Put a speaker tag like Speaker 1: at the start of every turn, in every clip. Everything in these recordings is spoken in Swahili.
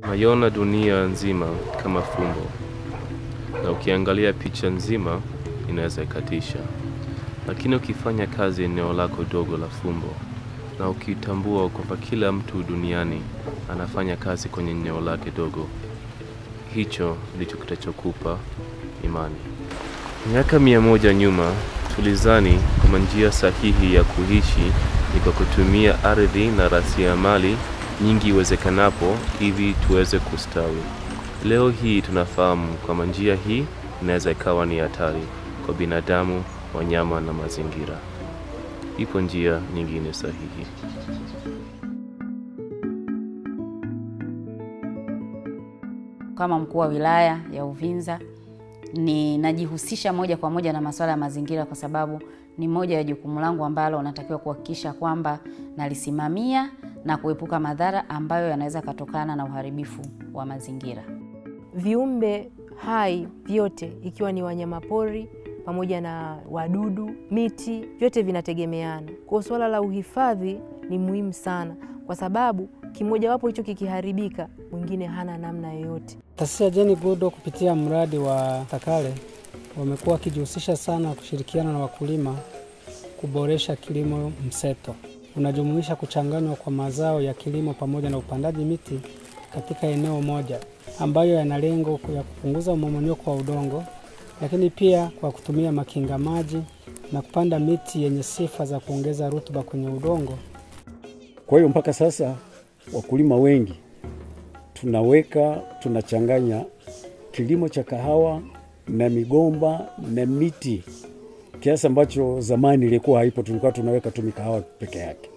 Speaker 1: Naiona dunia nzima kama fumbo, na ukiangalia picha nzima inaweza ikatisha, lakini ukifanya kazi eneo lako dogo la fumbo na ukitambua kwamba kila mtu duniani anafanya kazi kwenye eneo lake dogo, hicho ndicho kitachokupa imani. Miaka mia moja nyuma tulizani kwamba njia sahihi ya kuishi ni kwa kutumia ardhi na rasilimali nyingi iwezekanapo ili tuweze kustawi. Leo hii tunafahamu kwamba njia hii inaweza ikawa ni hatari kwa binadamu, wanyama na mazingira. Ipo njia nyingine sahihi.
Speaker 2: Kama mkuu wa wilaya ya Uvinza ninajihusisha moja kwa moja na masuala ya mazingira, kwa sababu ni moja ya jukumu langu ambalo natakiwa kuhakikisha kwamba nalisimamia na kuepuka madhara ambayo yanaweza katokana na uharibifu wa mazingira.
Speaker 3: Viumbe hai vyote ikiwa ni wanyamapori pamoja na wadudu, miti, vyote vinategemeana. Kwa swala la uhifadhi ni muhimu sana, kwa sababu kimojawapo hicho kikiharibika, mwingine hana namna yoyote.
Speaker 4: Taasisi ya Jane Goodall kupitia mradi wa Takale wamekuwa wakijihusisha sana kushirikiana na wakulima kuboresha kilimo mseto. Unajumuisha kuchanganywa kwa mazao ya kilimo pamoja na upandaji miti katika eneo moja, ambayo yana lengo ya kupunguza mmomonyoko wa udongo, lakini pia kwa kutumia makinga maji na kupanda miti yenye sifa za kuongeza rutuba kwenye udongo.
Speaker 5: Kwa hiyo mpaka sasa wakulima wengi tunaweka tunachanganya kilimo cha kahawa na migomba na miti kiasi ambacho zamani ilikuwa haipo. Tulikuwa tunaweka tu mikahawa peke yake.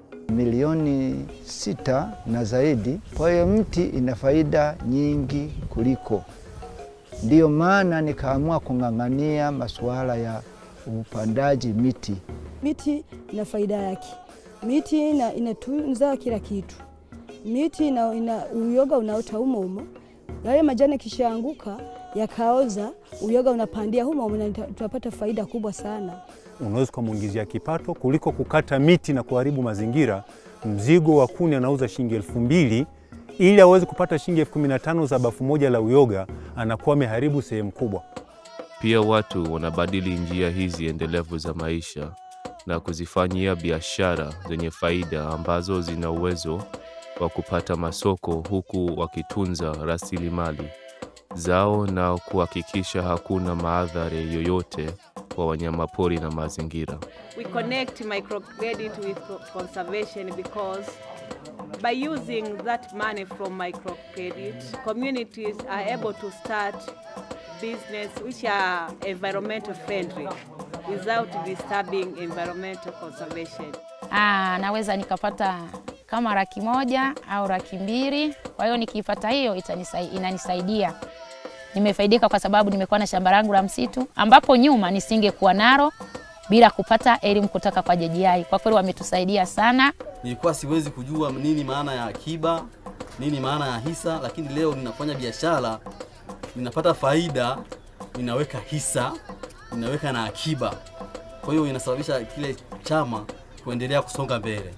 Speaker 6: milioni sita na zaidi. Kwa hiyo mti ina faida nyingi kuliko, ndiyo maana nikaamua kung'ang'ania masuala ya upandaji miti.
Speaker 7: Miti ina faida yake, miti ina, inatunza kila kitu. Miti ina, ina uyoga unaota humo humo, yale majani kishaanguka yakaoza, uyoga unapandia humo humo, na tunapata faida kubwa sana.
Speaker 8: unaweza ukamwingizia kipato kuliko kukata miti na kuharibu mazingira. Mzigo wa kuni anauza shilingi elfu mbili ili aweze kupata shilingi elfu kumi na tano za bafu moja la uyoga, anakuwa ameharibu sehemu kubwa.
Speaker 1: Pia watu wanabadili njia hizi endelevu za maisha na kuzifanyia biashara zenye faida ambazo zina uwezo wa kupata masoko huku wakitunza rasilimali zao na kuhakikisha hakuna maadhari yoyote kwa wanyamapori na mazingira.
Speaker 9: We connect microcredit with co- conservation because by using that money from microcredit, communities are able to start business which are environmental friendly without disturbing environmental conservation.
Speaker 10: Aa, naweza nikapata kama laki moja au laki mbili. Kwa hiyo nikiipata hiyo itanisai, inanisaidia. Nimefaidika kwa sababu nimekuwa na shamba langu la msitu ambapo nyuma nisingekuwa nalo bila kupata elimu kutoka kwa JJI. Kwa kweli wametusaidia sana.
Speaker 11: Nilikuwa siwezi kujua nini maana ya akiba, nini maana ya hisa, lakini leo ninafanya biashara, ninapata faida, ninaweka hisa, ninaweka na akiba. Kwa hiyo inasababisha kile chama kuendelea kusonga mbele.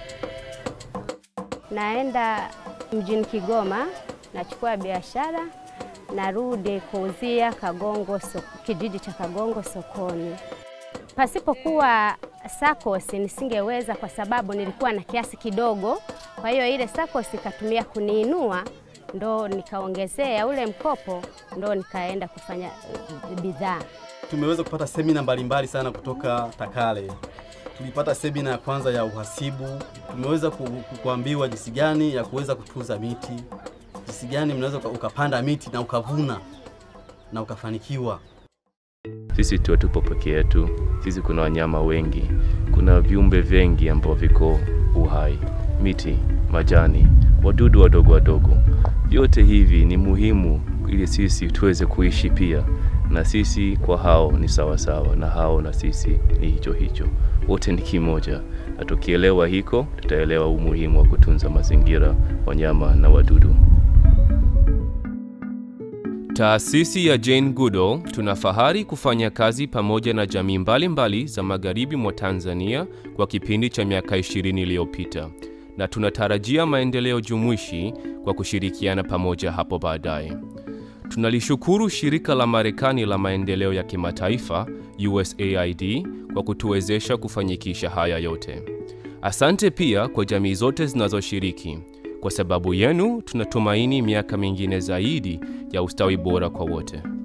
Speaker 12: Naenda mjini Kigoma, nachukua biashara, narudi kuuzia Kagongo so, kijiji cha Kagongo sokoni. Pasipokuwa SACCOS nisingeweza kwa sababu nilikuwa na kiasi kidogo. Kwa hiyo ile SACCOS ikatumia kuniinua, ndo nikaongezea ule mkopo, ndo nikaenda kufanya eh, bidhaa.
Speaker 11: Tumeweza kupata semina mbalimbali sana kutoka Takale. Tulipata semina ya kwanza ya uhasibu, tumeweza ku- ku- kuambiwa jinsi gani ya kuweza kutunza miti, jinsi gani mnaweza uka- ukapanda miti na ukavuna na ukafanikiwa.
Speaker 1: Sisi tu hatupo peke yetu, sisi kuna wanyama wengi, kuna viumbe vingi ambao viko uhai, miti, majani, wadudu wadogo wadogo. Vyote hivi ni muhimu ili sisi tuweze kuishi pia, na sisi kwa hao ni sawa sawa, na hao na sisi ni hicho hicho, wote ni kimoja, na tukielewa hiko, tutaelewa umuhimu wa kutunza mazingira, wanyama na wadudu. Taasisi ya Jane Goodall tuna fahari kufanya kazi pamoja na jamii mbalimbali za magharibi mwa Tanzania kwa kipindi cha miaka 20 iliyopita na tunatarajia maendeleo jumuishi kwa kushirikiana pamoja hapo baadaye. Tunalishukuru shirika la Marekani la maendeleo ya kimataifa USAID kwa kutuwezesha kufanyikisha haya yote. Asante pia kwa jamii zote zinazoshiriki. Kwa sababu yenu tunatumaini miaka mingine zaidi ya ustawi bora kwa wote.